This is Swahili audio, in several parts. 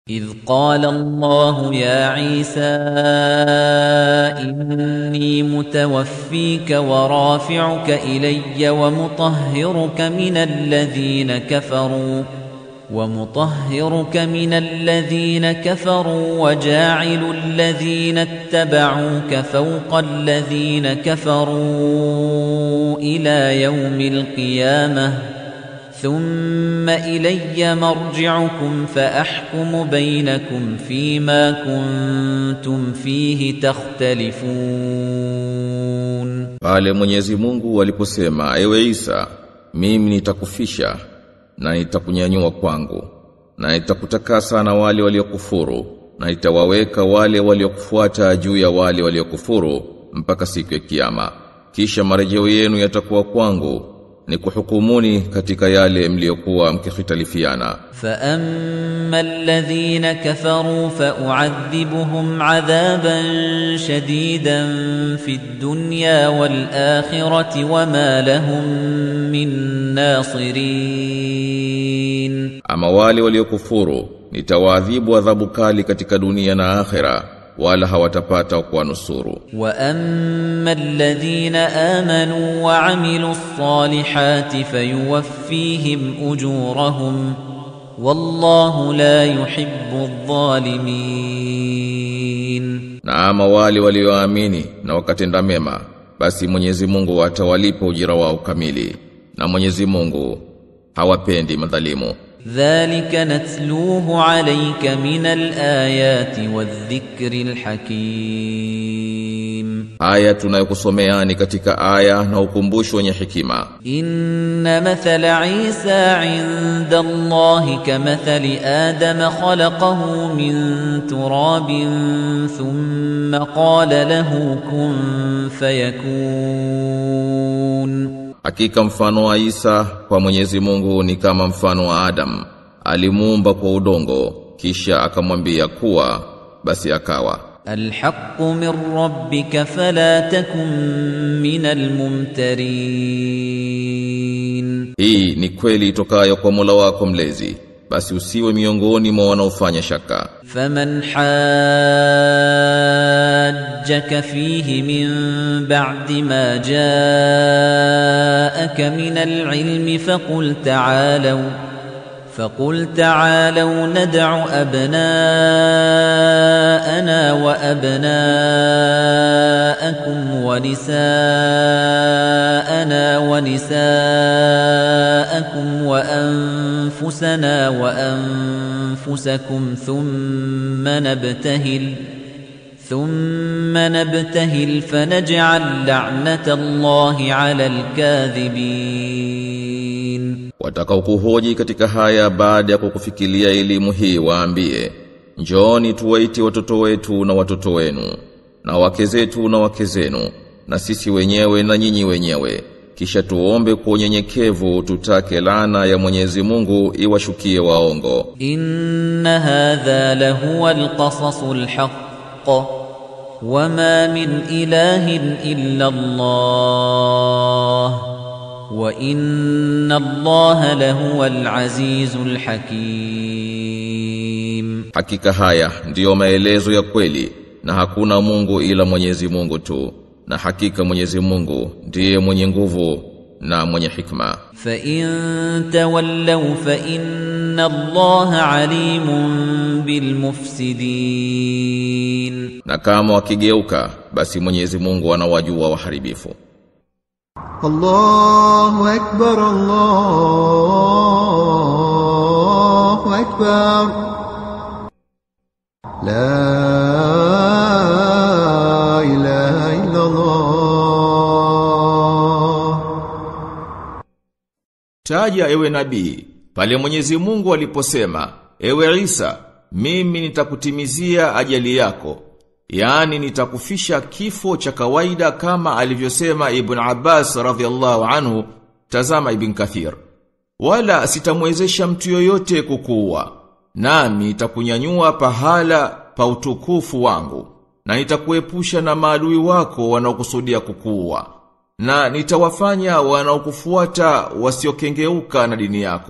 إذ قال الله يا عيسى إني متوفيك ورافعك إلي ومطهرك من الذين كفروا ومطهرك من الذين كفروا وجاعل الذين اتبعوك فوق الذين كفروا إلى يوم القيامة ثم إلي مرجعكم فأحكم بينكم فيما كنتم فيه تختلفون Pale Mwenyezi Mungu aliposema, ewe Isa, mimi nitakufisha na nitakunyanyua kwangu na nitakutakasa na wale waliokufuru na nitawaweka wale waliokufuata juu ya wale waliokufuru mpaka siku ya kiyama. Kisha marejeo yenu yatakuwa kwangu ni kuhukumuni katika yale mliokuwa mkihitalifiana. فأما الذين كفروا فأعذبهم عذابا شديدا في الدنيا والآخرة وما لهم من ناصرين Ama wale waliokufuru nitawaadhibu adhabu kali katika dunia na akhera wala hawatapata kuwanusuru. وأما الذين آمنوا وعملوا الصالحات فيوفيهم أجورهم والله لا يحب الظالمين Na ama wale walioamini na wakatenda mema basi Mwenyezi Mungu atawalipa ujira wao kamili na Mwenyezi Mungu hawapendi madhalimu. ذلك نتلوه عليك من الآيات والذكر الحكيم Aya tunayokusomeani katika aya na ukumbusho wenye hekima. إن مثل عيسى عند الله كمثل آدم خلقه من تراب ثم قال له كن فيكون Hakika mfano wa Isa kwa Mwenyezi Mungu ni kama mfano wa Adam. Alimuumba kwa udongo kisha akamwambia kuwa basi akawa. الحق من ربك فلا تكن من الممترين Hii ni kweli itokayo kwa Mola wako mlezi. Basi usiwe miongoni mwa wanaofanya shaka. فمن حاجك فيه من بعد ما جاءك من العلم فقل تعالوا فقل تعالوا ندع أبناءنا وأبناءكم ونساءنا ونساءكم وأنفسنا وأنفسكم ثم نبتهل ثم نبتهل فنجعل لعنة الله على الكاذبين Watakaokuhoji katika haya baada ya kukufikiria elimu hii waambie, njooni tuwaite watoto wetu na watoto wenu, na wake zetu na wake zenu, na sisi wenyewe na nyinyi wenyewe. Kisha tuombe kwa unyenyekevu tutake laana ya Mwenyezi Mungu iwashukie waongo. إن هذا لهو القصص الحق وما من إله إلا الله وإن الله لهو العزيز الحكيم Hakika haya ndiyo maelezo ya kweli na hakuna Mungu ila Mwenyezi Mungu tu. Na hakika Mwenyezi Mungu ndiye mwenye nguvu na mwenye hikma. فإن تولوا فإن الله عليم بالمفسدين Na kama wakigeuka basi Mwenyezi Mungu anawajua waharibifu. الله أكبر الله أكبر لا إله إلا الله Taja ewe nabii, pale Mwenyezi Mungu aliposema, ewe Isa, mimi nitakutimizia ajali yako. Yaani nitakufisha kifo cha kawaida kama alivyosema Ibn Abbas radhiallahu anhu, tazama Ibn Kathir. Wala sitamwezesha mtu yoyote kukuua. Nami nitakunyanyua pahala pa utukufu wangu na nitakuepusha na maadui wako wanaokusudia kukuua na nitawafanya wanaokufuata wasiokengeuka na dini yako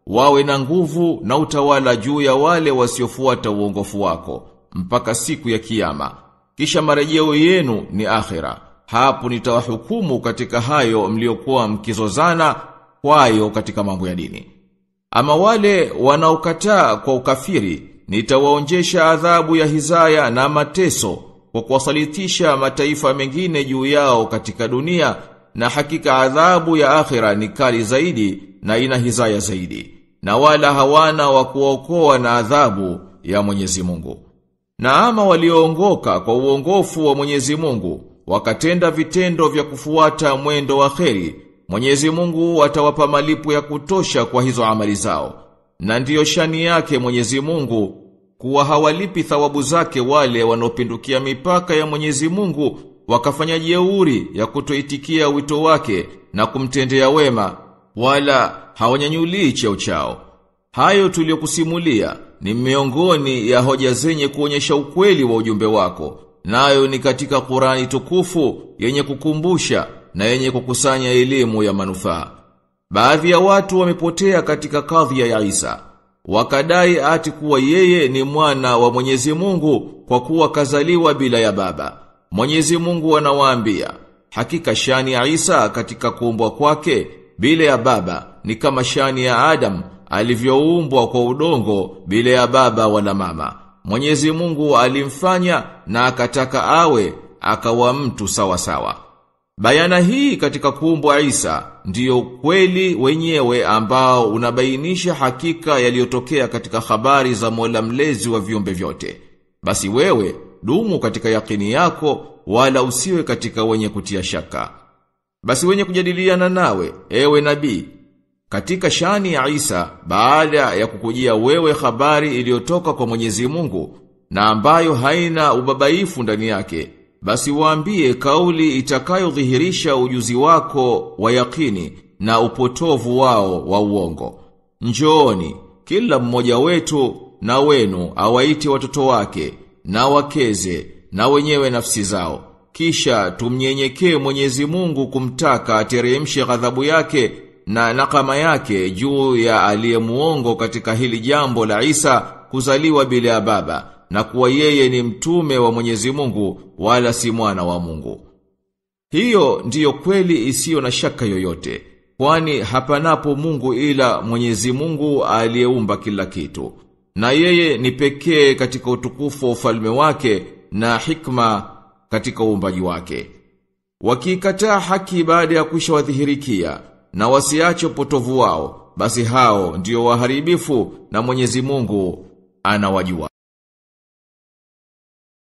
wawe na nguvu na utawala juu ya wale wasiofuata uongofu wako mpaka siku ya kiyama kisha marejeo yenu ni akhira hapo nitawahukumu katika hayo mliokuwa mkizozana kwayo katika mambo ya dini ama wale wanaokataa kwa ukafiri nitawaonjesha adhabu ya hizaya na mateso kwa kuwasalitisha mataifa mengine juu yao katika dunia na hakika adhabu ya akhira ni kali zaidi na ina hizaya zaidi na wala hawana wa kuokoa na adhabu ya Mwenyezi Mungu na ama walioongoka kwa uongofu wa Mwenyezi Mungu wakatenda vitendo vya kufuata mwendo wa kheri Mwenyezi Mungu atawapa malipo ya kutosha kwa hizo amali zao na ndiyo shani yake Mwenyezi Mungu kuwa hawalipi thawabu zake wale wanaopindukia mipaka ya Mwenyezi Mungu wakafanya jeuri ya kutoitikia wito wake na kumtendea wema wala hawanyanyulii cheo chao. Hayo tuliyokusimulia ni miongoni ya hoja zenye kuonyesha ukweli wa ujumbe wako. Nayo ni katika Qurani tukufu yenye kukumbusha na yenye kukusanya elimu ya manufaa. Baadhi ya watu wamepotea katika kadhia ya Isa. Wakadai ati kuwa yeye ni mwana wa Mwenyezi Mungu kwa kuwa kazaliwa bila ya baba. Mwenyezi Mungu anawaambia, hakika shani ya Isa katika kuumbwa kwake bila ya baba ni kama shani ya Adam alivyoumbwa kwa udongo bila ya baba wala mama. Mwenyezi Mungu alimfanya na akataka awe akawa mtu sawa sawa. Bayana hii katika kuumbwa Isa ndiyo kweli wenyewe ambao unabainisha hakika yaliyotokea katika habari za Mola mlezi wa viumbe vyote. Basi wewe dumu katika yakini yako wala usiwe katika wenye kutia shaka. Basi wenye kujadiliana nawe, ewe nabii, katika shani ya Isa baada ya kukujia wewe habari iliyotoka kwa Mwenyezi Mungu na ambayo haina ubabaifu ndani yake, basi waambie kauli itakayodhihirisha ujuzi wako wa yakini na upotovu wao wa uongo. Njooni, kila mmoja wetu na wenu awaite watoto wake na wakeze na wenyewe nafsi zao. Kisha tumnyenyekee Mwenyezi Mungu kumtaka ateremshe ghadhabu yake na nakama yake juu ya aliyemuongo katika hili jambo la Isa kuzaliwa bila ya baba na kuwa yeye ni mtume wa Mwenyezi Mungu wala si mwana wa Mungu. Hiyo ndiyo kweli isiyo na shaka yoyote, kwani hapanapo Mungu ila Mwenyezi Mungu aliyeumba kila kitu. Na yeye ni pekee katika utukufu wa ufalme wake na hikma katika uumbaji wake. Wakikataa haki baada ya kwisha wadhihirikia na wasiache upotovu wao, basi hao ndio waharibifu na Mwenyezi Mungu anawajua.